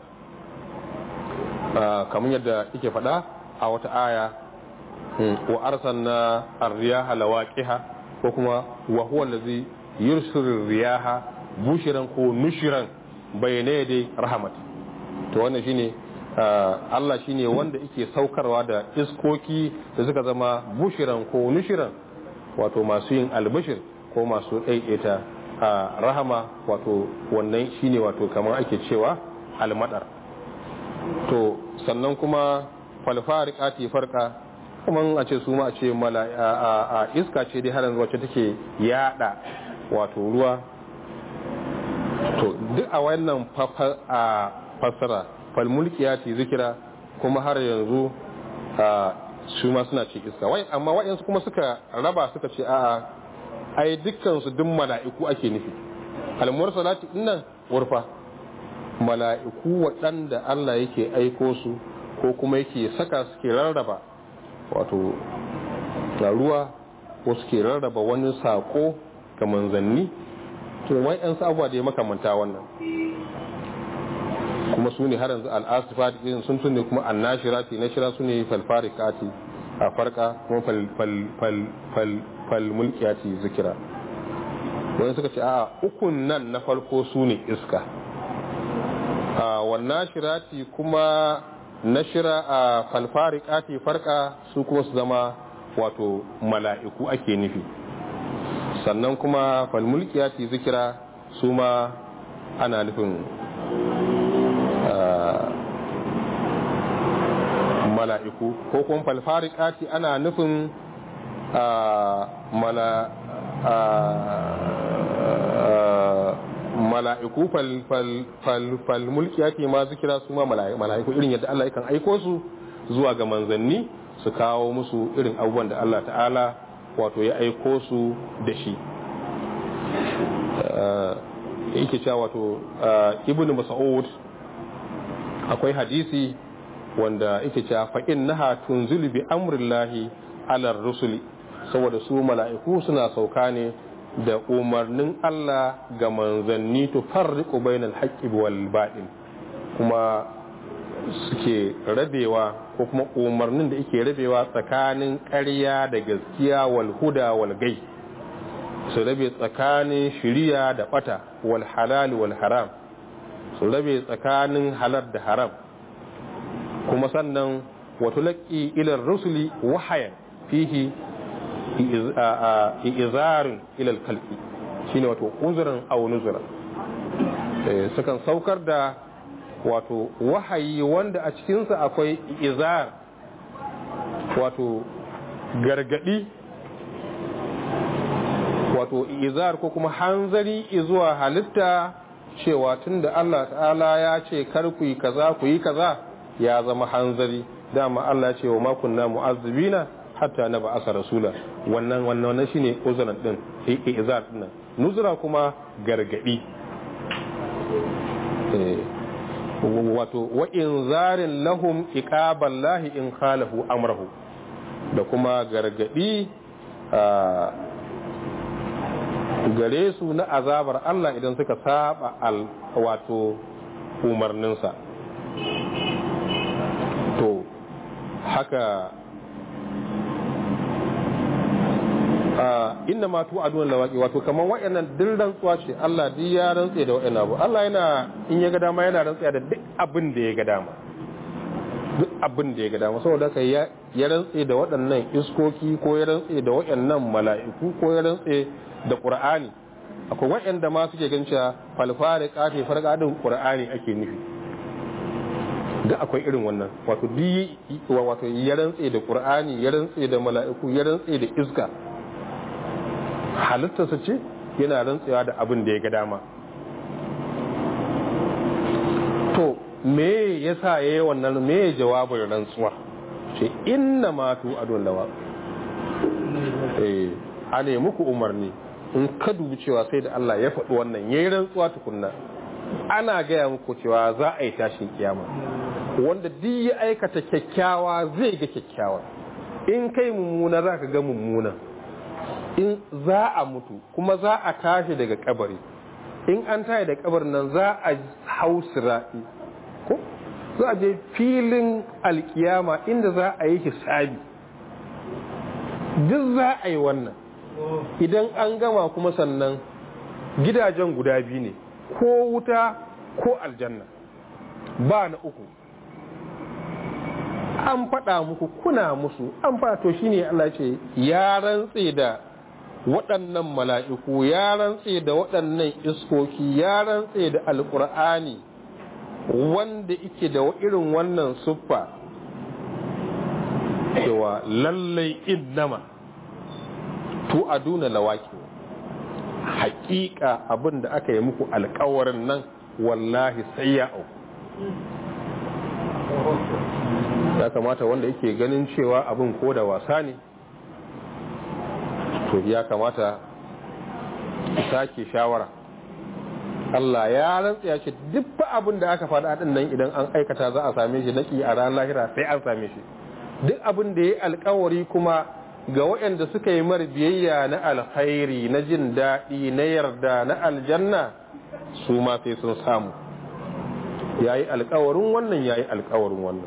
kamar yadda yake faɗa a wata aya wa arsalna ar-riyaha lawaqiha ko kuma wa huwa allazi yursilu riyaha bushiran ko nushiran bayyane dai rahmat to wannan shine Allah shine wanda yake saukarwa da iskoki da suka zama bushiran ko nushiran wato masu yin albishir ko masu ɗaiɗaita a rahama wato wannan shine wato kamar ake cewa almadar to sannan kuma falfarikati farka kuma a ce su ma a ce a iska ce dai har yanzu wacce take yada wato ruwa to duk a wannan a fassara falmulkiyati zikira kuma har yanzu su ma suna ce iska wai amma waɗansu kuma suka raba suka ce a'a ai dukkan su duk mala'iku ake nufi almursalati dinnan urfa mala'iku waɗanda Allah yake aiko su ko kuma yake saka suke rarraba wato ruwa ko suke rarraba wani sako ga manzanni to wai yan abubuwa da ya makamanta wannan kuma su ne har yanzu al'asifat irin sun tunne kuma annashirati na shira su ne falfarikati a farka kuma falmulkiyati zikira wani suka ce a ukun nan na farko su ne iska a wannan shirati kuma na shira a falfarikati farka su kuma su zama wato mala'iku ake nufi sannan kuma falmulkiyati zikira su ma ana nufin mala'iku ko kuma falfarikati ana nufin mala'iku falmulkiyati ma zikira su ma mala'iku irin yadda Allah yakan aiko su zuwa ga manzanni su kawo musu irin abubuwan da Allah ta'ala wato ya aiko su da shi yake cewa wato ibn mas'ud akwai hadisi wanda yake cewa fa innaha tunzilu bi amrillahi ala rusuli saboda su mala'iku suna sauka ne da umarnin Allah ga manzanni to farriqu bainal haqqi wal batil kuma suke rabewa ko kuma umarnin da yake rabewa tsakanin ƙarya da gaskiya wal huda wal gai su rabe tsakanin shiriya da bata wal halal wal haram su rabe tsakanin halal da haram kuma sannan wato laƙi ilar rusuli wahayan fihi izarin ilal kalki shine wato uzurin aw nuzuran sukan saukar da wato wahayi wanda a cikinsa akwai izar wato gargadi wato izar ko kuma hanzari zuwa halitta cewa tunda Allah ta'ala ya ce kar ku yi kaza ku yi kaza ya zama hanzari dama Allah ya ce wa makunna mu'azzibina hatta na ba'asa rasula wannan wannan wannan shine uzuran din izar din nuzura kuma gargadi wato wa inzarin lahum iqaballahi in khalahu amrahu da kuma gargadi gare su na azabar Allah idan suka saba al wato umarninsa to haka inna ma tu adun lawaqi wato kaman wayannan din rantsuwa ce Allah duk ya rantse da wayannan abu Allah yana in ya ga dama yana rantsa da duk abin da ya ga dama duk abin da ya ga dama saboda haka ya ya rantse da waɗannan iskoki ko ya rantse da wayannan mala'iku ko ya rantse da Qur'ani akwai wayanda ma suke ganin cewa falfare kafe farqadin Qur'ani ake nufi da akwai irin wannan wato bi wato ya rantse da Qur'ani ya rantse da mala'iku ya rantse da iska halittarsa ce yana rantsewa da abin da ya ga dama to me yasa yayi wannan me jawabin rantsuwa ce inna ma tu adun lawa eh a ne muku umarni in ka dubi cewa sai da Allah ya faɗi wannan yayi rantsuwa tukunna ana gaya muku cewa za a yi tashin kiyama wanda duk ya aikata kyakkyawa zai ga kyakkyawa in kai mummuna za ka ga mummuna in za a mutu kuma za a tashi daga kabari in an tashi da kabarin nan za a hau sira'i ko za a je filin alkiyama inda za a yi hisabi duk za a yi wannan idan an gama kuma sannan gidajen guda biyu ne ko wuta ko aljanna ba na uku an faɗa muku kuna musu an faɗa to shine Allah ce ya rantse da waɗannan mala'iku ya rantse da waɗannan iskoki ya rantse da alƙur'ani wanda ike da irin wannan siffa cewa lallai innama tu aduna lawaki haƙiƙa abin da aka yi muku alƙawarin nan wallahi sai ya auku ya kamata wanda yake ganin cewa abin ko da wasa ne to ya kamata sake shawara Allah ya rantsa ya ce duk abin da aka faɗa din nan idan an aikata za a same shi naki a ranar lahira sai an same shi duk abin da ya alkawari kuma ga waɗanda suka yi mar biyayya na alkhairi na jin daɗi na yarda na aljanna su ma sai sun samu ya yi alkawarin wannan ya yi alkawarin wannan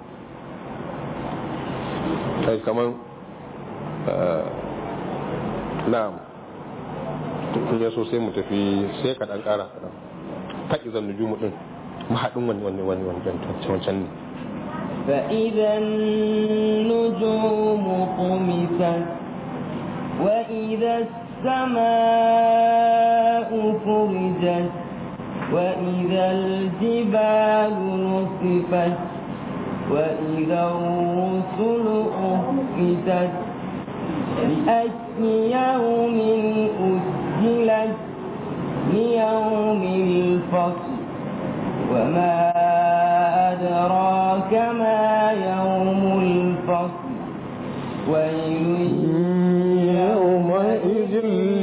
kai kamar na'am in ya so sai mu tafi sai ka ɗan ƙara kaɗan faɗi zan nujumu ɗin mahaɗin wani wani wani wani wancan ne فإذا النجوم طمست وإذا السماء فرجت وإذا الجبال نصفت وإذا الرسل أفتت لأي يوم أجلت ليوم الفصل وما أدراك ما يوم الفصل ويل يومئذ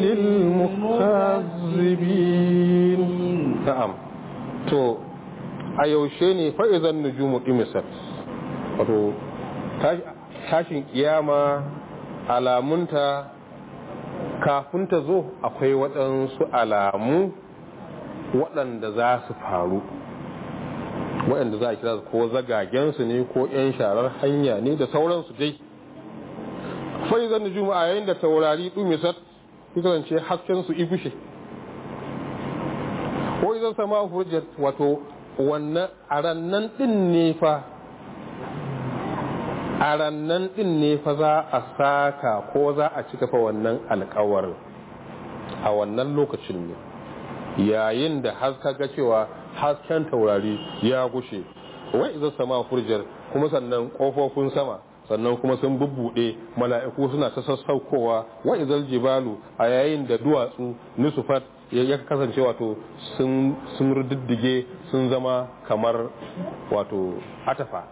للمكذبين نعم تو a yaushe ne fa'izan nujumu imisat wato tashin kiyama alamunta kafin ta zo akwai waɗansu alamu waɗanda za su faru waɗanda za a kira ko zagagensu ne ko 'yan sharar hanya ne da sauransu dai fa'izan nujumu a yayin da taurari ɗumisat kasance haskensu ibushe ko izan sama hujjar wato wannan a rannan din ne fa a rannan din ne fa za a saka ko za a cika fa wannan alkawarin a wannan lokacin ne yayin da haska ga cewa hasken taurari ya gushe wai idan sama furjar kuma sannan kofofin sama sannan kuma sun bubbuɗe mala'iku suna ta sassaukowa wa izal jibalu a yayin da duwatsu nusufat ya kasance wato sun riddige sun zama kamar wato atafa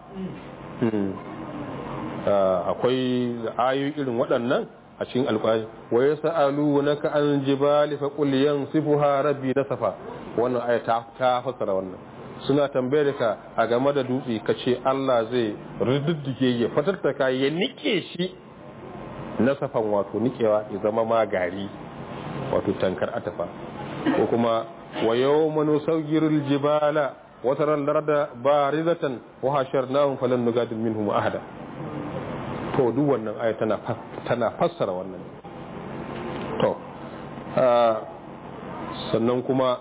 akwai ayoyi irin waɗannan a cikin alƙwari wa ya sa'alu na ka an jibali fa qul yansifuha rabbi nasafa wannan aya ta ta fassara wannan suna tambayar ka a game da dutse ka ce Allah zai riddige ya fatattaka ya nike shi nasafan wato nikewa ya zama ma gari wato tankar atafa ko kuma wa yawma nusawwirul jibala wa taral arda barizatan wa hasharnahum falan nugadil minhum ahada to duk wannan aya tana tana fassara wannan to sannan kuma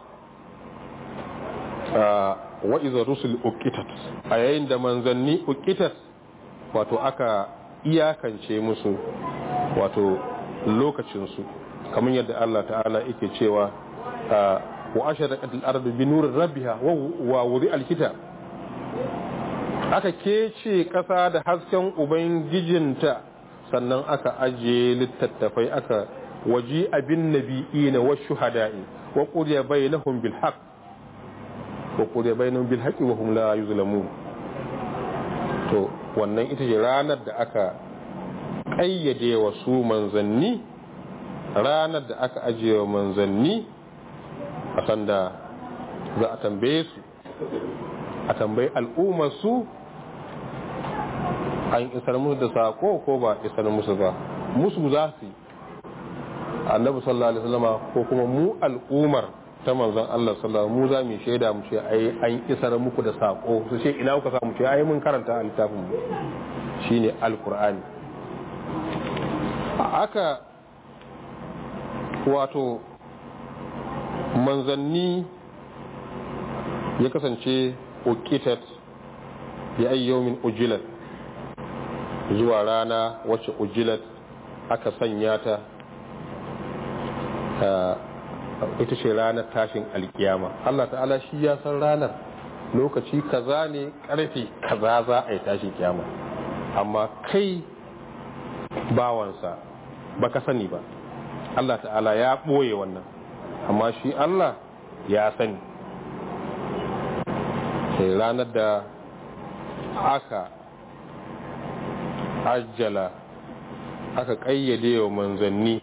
wa iza rusul uqitat a yayin da manzanni uqitat wato aka iyakance musu wato lokacin su kamar yadda Allah ta'ala yake cewa wa asharaqat al-ardu bi nurir rabbiha wa wudi al-kitab aka kece kasa da hasken ubangijinta sannan aka ajiye littattafai aka waji abin nabi'ina wa shuhada'i wa qudiya bainahum bil haqq wa qudiya bainahum bil haqqi wa hum la yuzlamun to wannan ita ce ranar da aka kayyade wa su manzanni ranar da aka ajiye wa manzanni a sanda za a tambaye su a tambayi al'ummar su an isar musu da sako ko ba isar musu ba musu za su yi annabi sallallahu alaihi wasallama ko kuma mu al'ummar ta manzon Allah sallallahu mu za mu shaida mu ce ai an isar muku da sako su ce ina kuka samu ce ai mun karanta a littafin mu shine alqur'ani aka wato manzanni ya kasance ukitat ya ayyomin ujilat zuwa rana wacce ujilat aka sanya ta ita ce ranar tashin alkiyama Allah ta'ala shi ya san ranar lokaci kaza ne karfe kaza za a yi tashin kiyama amma kai bawansa baka sani ba Allah ta'ala ya ɓoye wannan amma shi Allah ya sani sai ranar da aka ajjala aka ƙayyade wa manzanni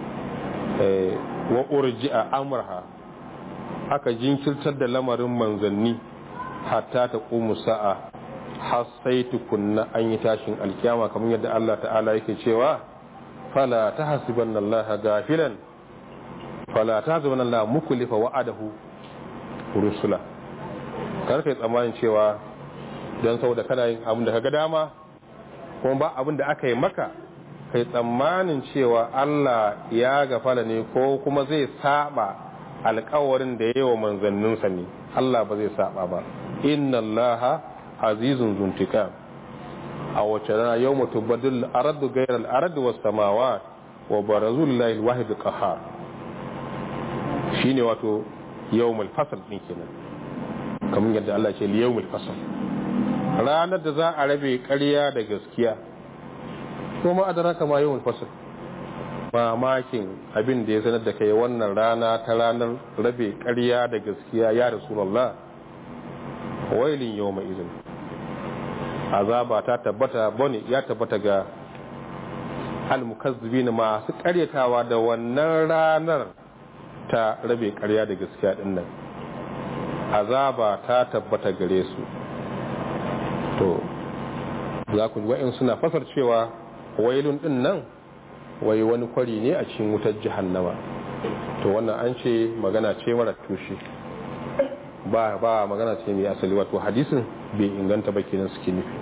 wa urji a amurha aka jinkirtar da lamarin manzanni hatta ta ƙumu sa'a har sai tukunna an yi tashin alkiyama kamar yadda Allah ta'ala yake cewa fala ta hasiban Allah gafilan fala ta hasiban Allah mukulifa wa'adahu rusula karfe tsammanin cewa don sau da kana yin abin da ka ga dama kuma ba abin da aka yi maka kai tsammanin cewa Allah ya gafala ne ko kuma zai saba alkawarin da ya yi wa manzanninsa ne Allah ba zai saba ba inna Allah azizun zuntika a wace rana yau mutu badul aradu gairar aradu wasu samawa wa barazul lail wahid qahar shine wato yawmul fasl din kenan kamar yadda Allah ce yawmul fasl ranar da za a rabe ƙarya da gaskiya kuma adraka ma yawmul fasl mamakin abin da ya sanar da kai wannan rana ta ranar rabe ƙarya da gaskiya ya rasulullah wailin yawma izin azaba ta tabbata bane ya tabbata ga almukazzibin masu karyatawa da wannan ranar ta rabe karya da gaskiya din nan azaba ta tabbata gare su to za ku wa'in suna fasar cewa wailun din nan wai wani kwari ne a cikin wutar jahannama to wannan an ce magana ce mara tushe ba ba magana ce mai asali wato hadisin bai inganta ba kenan suke nufi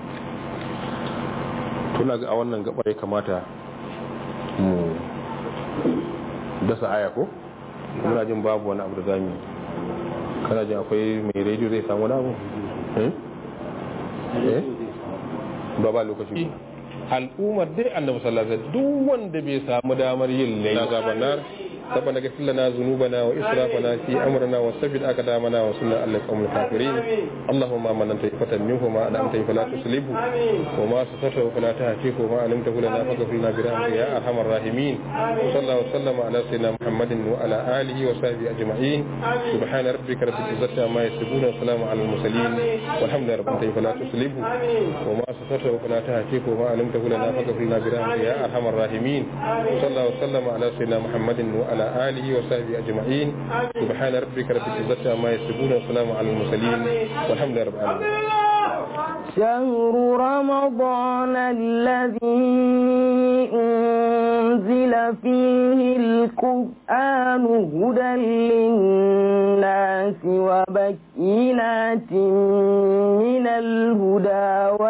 tuna ga a wannan gabar ya kamata mu dasa aya ko muna jin babu wani abu da zamu kana jin akwai mai rediyo zai samu wani abu eh ba ba lokaci al'ummar dai annabi sallallahu alaihi wasallam duk wanda bai samu damar yin laila zaban nar ربنا اغفر لنا ذنوبنا واسرافنا في امرنا وثبت اقدامنا وانصرنا على القوم الكافرين اللهم من انت فتن منه وما انعمت فلا تسلبه وما سترته فلا تهتكه وما علمته لنا فاغفر لنا برحمتك يا ارحم الراحمين وصلى الله وسلم على سيدنا محمد وعلى اله وصحبه اجمعين سبحان ربك رب العزه عما يصفون وسلام على المرسلين والحمد لله رب العالمين فلا تسلبه وما سترته فلا تهتكه وما علمته لنا فاغفر لنا برحمتك يا ارحم الراحمين وصلى الله وسلم على سيدنا محمد وعلى وعلى آله وصحبه أجمعين سبحان ربك رب العزة عما يصفون وسلام على المرسلين والحمد لله رب العالمين شهر رمضان الذي أنزل فيه القرآن هدى للناس وبكينات من الهدى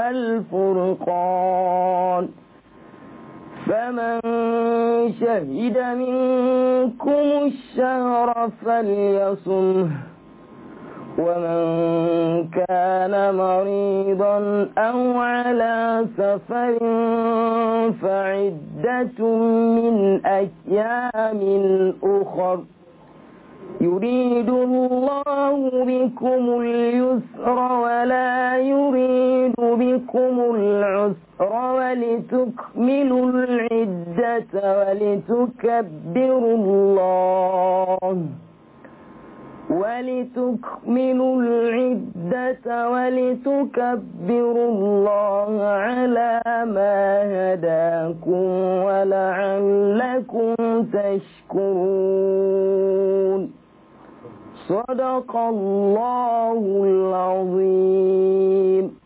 والفرقان فمن شهد منكم الشهر فليصمه ومن كان مريضا أو على سفر فعدة من أيام أخر يريد الله بكم اليسر ولا يريد بكم العسر ولتكملوا العدة ولتكبروا الله ولتكملوا العدة ولتكبروا الله على ما هداكم ولعلكم تشكرون صدق الله العظيم